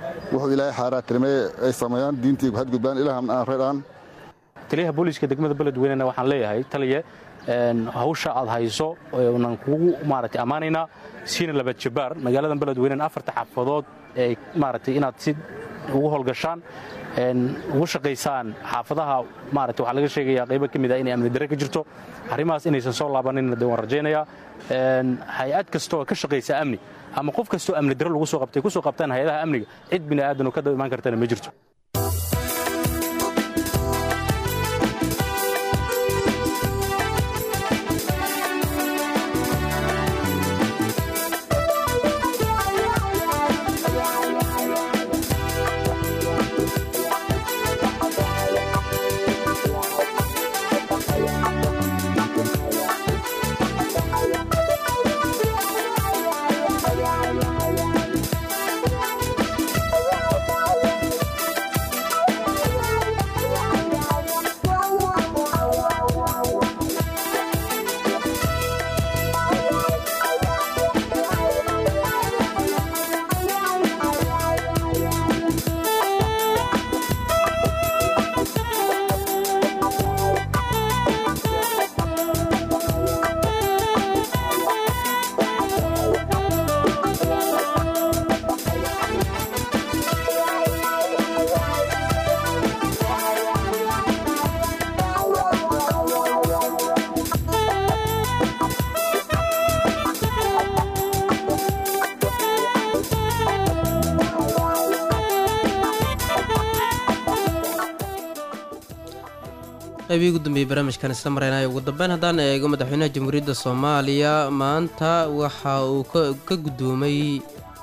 wuxuu ilaahay xaaraa tirmee ay sameeyaan diintii hadgudbaan ilaahna aan reedhaan taliyaha booliiska degmada beledweynena waxaan leeyahay taliye hawsha aad hayso nan kugu maaragtay ammaanaynaa siina laba jabaar magaaladan beledweynen afarta xaafadood ee maaragtay inaad si ugu howlgashaan ugu shaqaysaan xaafadaha maaragtay waxaa laga sheegayaa qaybo ka mid ah inay amni darre ka jirto arrimahaas inaysan soo laabanin de waan rajaynayaa hay-ad kasta oo ka shaqaysa amni ama qof kastoo amni darre lagu soo qabtay ku soo qabtaan hay-adaha amniga cid bini aadan oo ka daba imaan kartana ma jirto qaybihii ugu dambeeyey barnaamijkan isla mareynayo ugu dambeyn haddaan eego madaxweynaha jamhuuriyadda soomaaliya maanta waxa uu ka guddoomay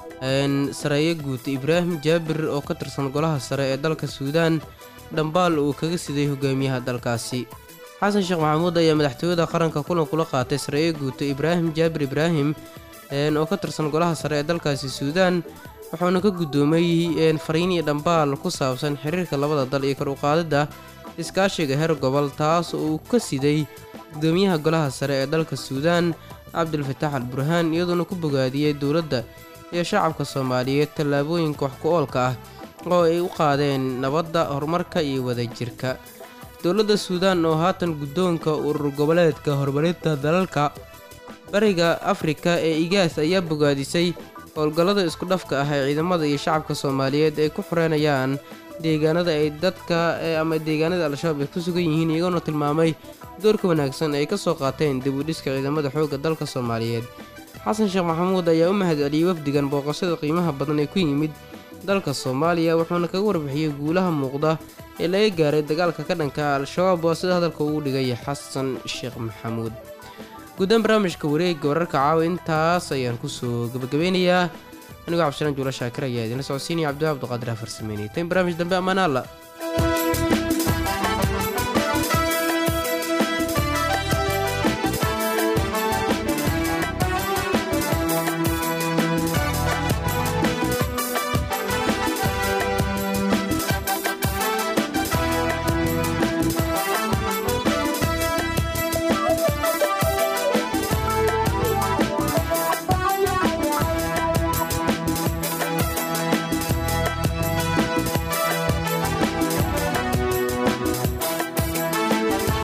sareeye guud ibraahim jaabir oo ka tirsan golaha sare ee dalka suudaan dhambaal uu kaga siday hogaamiyaha dalkaasi xasan sheekh maxamuud ayaa madaxtooyada qaranka kulan kula qaatay sareeye guuto ibraahim jaabir ibraahim oo ka tirsan golaha sare ee dalkaasi suudaan wuxuuna ka guddoomay fariin iyo dhambaal ku saabsan xiriirka labada dal iyo kor u qaadidda iskaashiga heer gobol taas oo uu ka siday gudoomiyaha golaha sare ee dalka suudaan cabdilfataax al burhaan iyadoona ku bogaadiyey dowladda iyo shacabka soomaaliyeed tallaabooyinka wax ku oolka ah oo ay u qaadeen nabadda horumarka iyo wadajirka dowladda suudaan oo haatan guddoonka urur goboleedka horumarinta dalalka bariga afrika ee igaas ayaa bogaadisay howlgallada isku dhafka ah ee ciidamada iyo shacabka soomaaliyeed ay ku xoreynayaan deegaanada ay dadka ama deegaanada al-shabaab ay ku sugan yihiin iyagoona tilmaamay doorka wanaagsan ay ka soo qaateen dib u dhiska ciidamada xoogga dalka soomaaliyeed xasan sheekh maxamuud ayaa u mahad celiyey wafdigan booqashada qiimaha badan ee ku yimid dalka soomaaliya wuxuuna kaga warbixiyey guulaha muuqda ee laga gaaray dagaalka ka dhanka al-shabaab waa sida hadalka ugu dhigay xasan sheekh maxamuud guddaan barnaamijka wareegga wararka caawa intaas ayaan kusoo gabagabeynayaa anigoo cabdishalaan juula shaakir ayaa idinla socodsiinaya cabdiwaab abduqaadir afarsameynay tan barnaamij dambe ammaan alla